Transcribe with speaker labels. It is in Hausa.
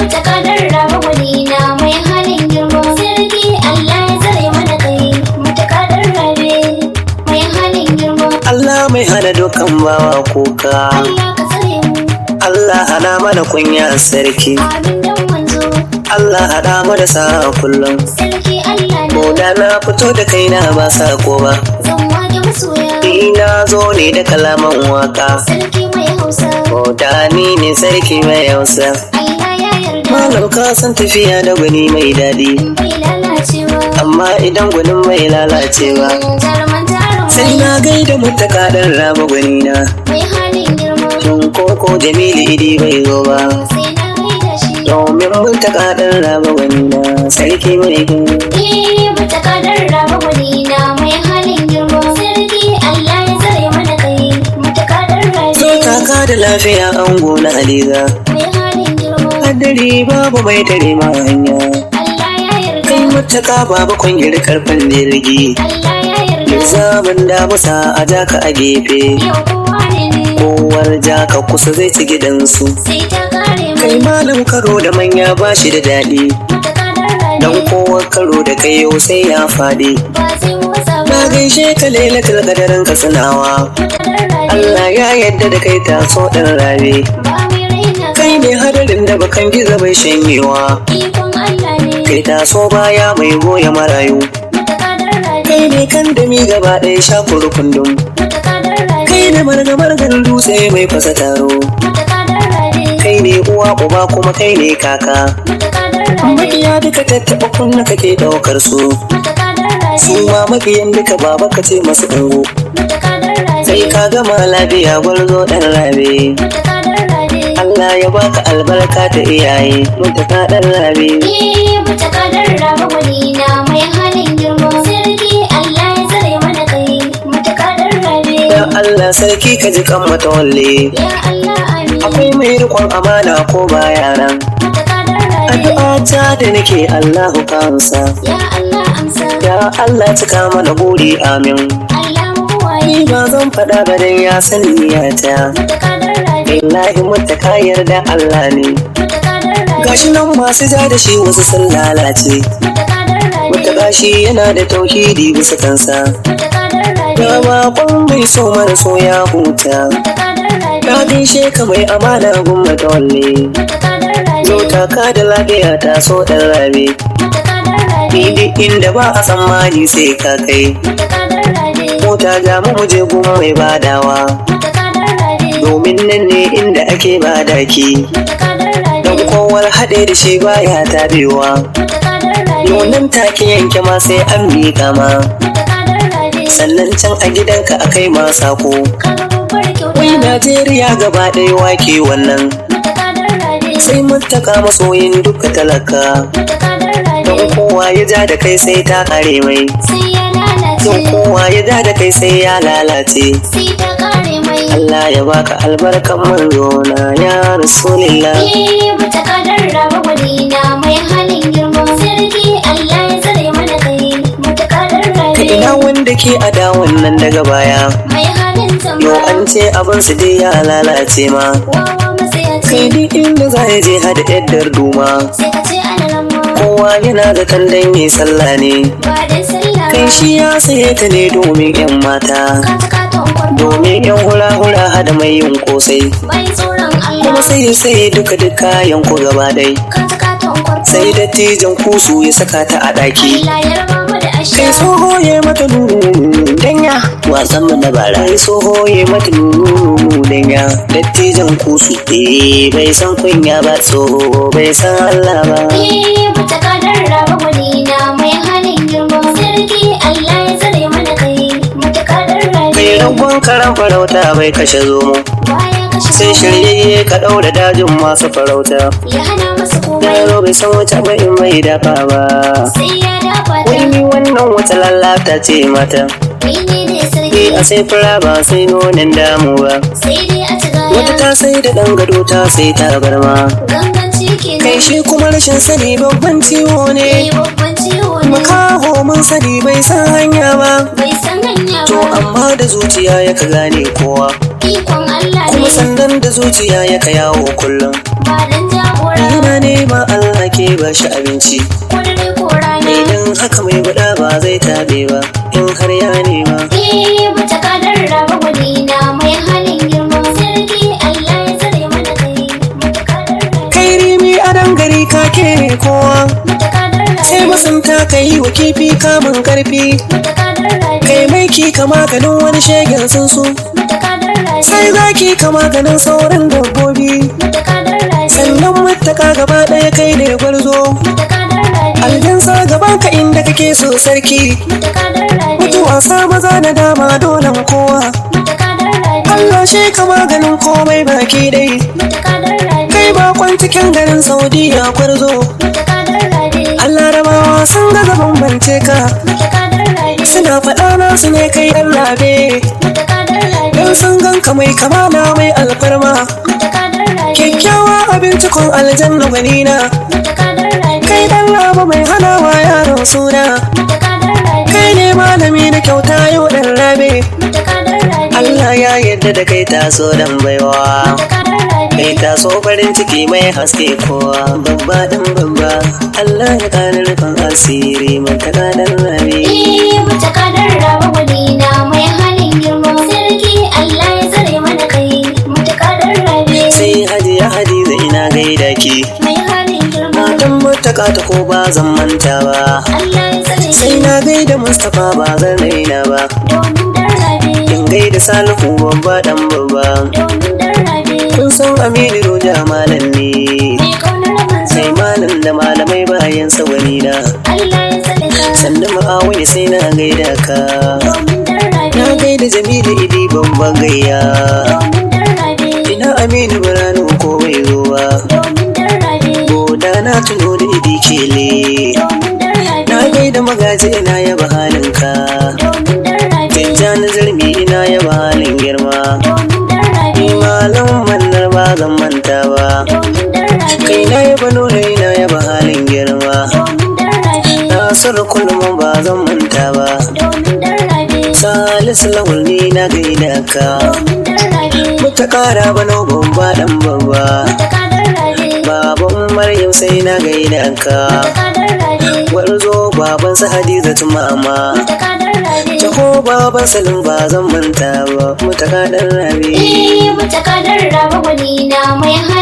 Speaker 1: mutakadar raba gwalina mai halin girma sarki Allah ya tsare mana kai mutakadar rabe mai halin girma
Speaker 2: Allah mai hana dukkan bawa kuka
Speaker 1: Allah ka tsare mu
Speaker 2: Allah hana mana kunya sarki
Speaker 1: amin dan manzo
Speaker 2: Allah hada mu da sa'a kullum
Speaker 1: sarki Allah
Speaker 2: ko
Speaker 1: na
Speaker 2: da na fito da kaina ba sako ba
Speaker 1: zan wage masoya
Speaker 2: ni na zo ne da kalaman waka
Speaker 1: sarki mai hausa
Speaker 2: ko da ni ne sarki mai hausa
Speaker 1: Allah ya yarda
Speaker 2: malam ka san tafiya da gwani mai daɗi
Speaker 1: bai lalacewa
Speaker 2: amma idan gwanin mai lalacewa
Speaker 1: jaruman jaruman
Speaker 2: sai na gaida mutaka ɗan raba gwani na
Speaker 1: mai halin girma
Speaker 2: tun koko jamilu idi bai zo ba
Speaker 1: sai na gaida shi
Speaker 2: domin mutaka ɗan raba gwani na sarki mai gani
Speaker 1: Eh, mutakadar raba gwalina mai halin girma sarki Allah ya tsare mana kai mutakadar
Speaker 2: zo
Speaker 1: rabe
Speaker 2: kaka da lafiya ango na aliza
Speaker 1: mai halin girma
Speaker 2: hadari babu mai tare ma hanya
Speaker 1: Allah ya yarda
Speaker 2: kai mutaka babu kwangir karfin jirgi
Speaker 1: Allah ya yarda
Speaker 2: zaman damusa a jaka a gefe
Speaker 1: yau kowa ne ne
Speaker 2: kowar jaka kusa zai ci gidansu
Speaker 1: sai ta kare
Speaker 2: kai
Speaker 1: mai
Speaker 2: malam karo da manya ba shi da daɗi
Speaker 1: mutakadar
Speaker 2: dan
Speaker 1: rabe
Speaker 2: kowa karo da kai yau sai ya faɗi
Speaker 1: ba zai motsa
Speaker 2: na
Speaker 1: ba
Speaker 2: gaishe ka lailatul qadarin ka sanawa
Speaker 1: mutakadar rabe
Speaker 2: Allah ya yadda da kai taso ɗan rabe
Speaker 1: ba mai raina
Speaker 2: kai ne hadarin da bakan gizo bai shanyewa
Speaker 1: ikon Allah ne
Speaker 2: kai taso baya mai goya marayu
Speaker 1: mutakadar rabe
Speaker 2: kai ne kan dami gaba ɗaya shakuru kundum
Speaker 1: mutakadar rabe
Speaker 2: kai ne margamar dutse mai fasa taro
Speaker 1: mutakadar rabe
Speaker 2: kai ne uwa uba kuma kai ne kaka
Speaker 1: mutakadar rabe
Speaker 2: makiya duka tattaɓa kunna kake ɗaukar su
Speaker 1: mutakadar
Speaker 2: su
Speaker 1: rabe
Speaker 2: ma makiyan duka baba ka ce masu ungo
Speaker 1: mutakadar rabe
Speaker 2: sai ka gama lafiya gwarzo ɗan rabe
Speaker 1: mutakadar rabe
Speaker 2: Allah ya baka albarka ta iyaye mutaka ɗan rabe
Speaker 1: Eh, mutakadar raba gwalina mai halin girma sarki Allah ya tsare mana kai mutakadar rabe
Speaker 2: ya Allah sarki ka ji kan matawalle
Speaker 1: ya Allah amin
Speaker 2: akwai mai rikon amana ko baya nan
Speaker 1: mutakadar rabe
Speaker 2: addu'a ta da nake Allahu kansa
Speaker 1: ya Allah amsa
Speaker 2: ya Allah cika mana buri amin
Speaker 1: Allah muwaye
Speaker 2: ni ba zan faɗa ba dan ya san niyata
Speaker 1: mutakadar rabe
Speaker 2: billahi mutaka yarda Allah ne
Speaker 1: mutakadar rabe
Speaker 2: gashi nan masu ja da shi wasu sun lalace
Speaker 1: mutakadar rabe
Speaker 2: mutaka shi yana da tauhidi bisa kansa
Speaker 1: mutakadar rabe
Speaker 2: ya bakon mai so mara so ya huta
Speaker 1: mutakadar rabe
Speaker 2: na gaishe ka mai amana gun matawalle
Speaker 1: mutakadar rabe
Speaker 2: zo taka da lafiya ta so ɗan rabe
Speaker 1: mutakadar rabe
Speaker 2: ni duk inda ba a tsammani sai ka kai
Speaker 1: mutakadar rabe
Speaker 2: mota ga mu muje gun mai badawa
Speaker 1: mutakadar rabe
Speaker 2: domin nan ne inda ake bada ki
Speaker 1: mutakadar rabe
Speaker 2: don kowar haɗe da shi baya tabewa
Speaker 1: mutakadar rabe
Speaker 2: nonon take yanke ma sai an miƙa ma
Speaker 1: mutakadar rabe
Speaker 2: sannan can a gidanka a kai ma sako
Speaker 1: kaga babbar kyauta
Speaker 2: wai najeriya gaba ɗaya wake wannan
Speaker 1: mutakadar rabe
Speaker 2: sai mutaka masoyin duka talaka
Speaker 1: mutakadar
Speaker 2: don
Speaker 1: rabe
Speaker 2: kowa ya ja da kai sai ta kare mai
Speaker 1: sai ya
Speaker 2: don
Speaker 1: lalace
Speaker 2: kowa ya ja da kai sai ya lalace
Speaker 1: sai ta kare mai
Speaker 2: Allah ya baka albarkan manzo na ya rasulillah
Speaker 1: Eh, mutakadar raba gwalina mai halin girma sarki Allah ya tsare mana kai mutakadar
Speaker 2: ka
Speaker 1: rabe
Speaker 2: ina wanda ke ada wannan daga baya
Speaker 1: mai halin
Speaker 2: yo
Speaker 1: zama
Speaker 2: an ce abin su dai ya lalace ma
Speaker 1: wawa matsayaci
Speaker 2: kai duk inda za ya je hada yaddar duma
Speaker 1: sai ka ce alalamma
Speaker 2: kowa yana da tandan yi sallah ne
Speaker 1: ba dan sallah
Speaker 2: kai
Speaker 1: ba
Speaker 2: shi ya saye ta ne domin yan mata
Speaker 1: ka ta katon kwarto
Speaker 2: domin yan hula-hula hada mai yin kosai
Speaker 1: bai tsoron
Speaker 2: kuma
Speaker 1: Allah
Speaker 2: sai ya saye duka duka yanku gaba ɗai
Speaker 1: ka ta katon kwarto
Speaker 2: sai dattijan kusu ya saka ta a ɗaki
Speaker 1: Allah ya raba mu da asha
Speaker 2: kai tsoho ya mata nunu danya wasan mu na bara kai tsoho ya mata nunu danya dattijan kusu eh bai san kunya ba tsoho bai san Allah ba
Speaker 1: Eh, mutakadar raba gwalina mai halin girma sarki Allah ya tsare mana kai mutakadar
Speaker 2: kai
Speaker 1: rabe
Speaker 2: ragon karan farauta bai kashe zomo
Speaker 1: baya kashe
Speaker 2: sai shiryayye ka ɗaura dajin masu farauta
Speaker 1: ya hana masa komai
Speaker 2: yaro bai san wata ba in bai dafa ba
Speaker 1: sai ya dafa ta
Speaker 2: wani wannan wata lalata ce mata
Speaker 1: kai ne da
Speaker 2: ni
Speaker 1: sarki
Speaker 2: a sai fura ba sai nonin damu ba
Speaker 1: sai dai a ci
Speaker 2: wata
Speaker 1: gaya
Speaker 2: ta sai da ɗan gado ta sai tabarma
Speaker 1: ganganci kenan
Speaker 2: kai shi kuma rashin sani babban ciwo
Speaker 1: eh
Speaker 2: ne
Speaker 1: babban ciwo ne
Speaker 2: makaho mun sani bai san hanya ba
Speaker 1: bai san hanya
Speaker 2: to
Speaker 1: ba
Speaker 2: amma da zuciya ya ka gane kowa
Speaker 1: ikon Allah
Speaker 2: kuma
Speaker 1: ne
Speaker 2: sannan da zuciya ya ka yawo kullum
Speaker 1: ba dan jagora
Speaker 2: yana nema ba shi abinci
Speaker 1: ko dare ko rana
Speaker 2: idan haka mai guda ba zai tabe ba in har ya nema
Speaker 1: Eh, mace kadar raba gwanina mai halin girma sarki Allah ya tsare mana kai mace kadar rabe
Speaker 2: kai rimi a gari ka kere kowa
Speaker 1: mace kadar
Speaker 2: sai
Speaker 1: rabe
Speaker 2: masunta ka yi wa kifi kamun karfi
Speaker 1: mace kadar rabe
Speaker 2: kai mai ki kama ganin wani shegen tsuntsu
Speaker 1: mace kadar rabe
Speaker 2: sai zaki kama ganin sauran dabbobi
Speaker 1: mace kadar rabe
Speaker 2: sannan mutaka gaba ɗaya kai ne gwarzo
Speaker 1: mace kadar rabe
Speaker 2: aljansa gaban ka inda kake so sarki
Speaker 1: mace kadar rabe
Speaker 2: mutuwa sa maza na dama dolan kowa
Speaker 1: mace kadar rabe
Speaker 2: Allah shi kama ganin komai baki dai
Speaker 1: mace kadar rabe
Speaker 2: kai bakon cikin garin saudiya kwarzo
Speaker 1: mace kadar rabe
Speaker 2: Allah rabawa sun ga gaban bance ka
Speaker 1: mace kadar rabe
Speaker 2: suna faɗa nasu ne kai ɗan rabe
Speaker 1: mace kadar rabe
Speaker 2: dan sun ganka mai kamala mai alfarma
Speaker 1: mace kadar rabe
Speaker 2: kyakkyawa abinci kun aljanna gwanina
Speaker 1: mace kadar rabe
Speaker 2: kai ɗan raba mai hanawa yaron suna
Speaker 1: mace kadar rabe
Speaker 2: kai ne malami na kyauta yau ɗan rabe
Speaker 1: mace kadar rabe
Speaker 2: Allah ya yarda da kai taso dan baiwa
Speaker 1: mace kadar rabe
Speaker 2: kai taso farin ciki mai haske kowa babba dan babba Allah ya kare rufin asiri mata dan rabe
Speaker 1: Eh, mace kadar raba gwanina mai halin girma sarki Allah ya tsare mana kai mace kadar rabe
Speaker 2: sai hajiya hadiza ina gaida ki
Speaker 1: mai halin girma
Speaker 2: matan mutaka ta ko ba zan manta ba
Speaker 1: Allah ya tsare
Speaker 2: sai na gaida mustapha ba zan raina ba
Speaker 1: domin dan rabe
Speaker 2: in gaida salihu babba dan babba
Speaker 1: domin dan rabe
Speaker 2: kun san aminu roja malam ne
Speaker 1: mai kaunar manzo
Speaker 2: sai malam da malamai bayan sa wani na
Speaker 1: Allah ya tsare ka
Speaker 2: sannan ma'awai sai na gaida ka
Speaker 1: domin dan rabe
Speaker 2: na gaida jamilu idi babban gayya
Speaker 1: domin dan rabe
Speaker 2: ina aminu biranu ko bai zo ba
Speaker 1: domin dan rabe
Speaker 2: Goda na tuno da idi kele
Speaker 1: domin dan rabe
Speaker 2: na gaida magaji ina yaba halinka
Speaker 1: domin dan rabe
Speaker 2: tijjani zirmi ina yaba halin girma
Speaker 1: domin dan rabe
Speaker 2: malam mannar ba zan manta ba
Speaker 1: domin dan rabe
Speaker 2: kai na yaba nuna ina yaba halin girma
Speaker 1: domin dan rabe
Speaker 2: nasar kullum ba zan manta ba
Speaker 1: domin dan rabe
Speaker 2: salisu lawal ni na gaida ka
Speaker 1: domin dan rabe
Speaker 2: muta kara bano babba dan babba
Speaker 1: mace kadar rabe
Speaker 2: baban maryam sai na gaida ka
Speaker 1: mace kadar rabe
Speaker 2: warzo baban su hadiza mama
Speaker 1: mace kadar rabe
Speaker 2: taho baban salim ba zan manta ba muta kadan rabe
Speaker 1: Eh, mace kadar raba gwanina mai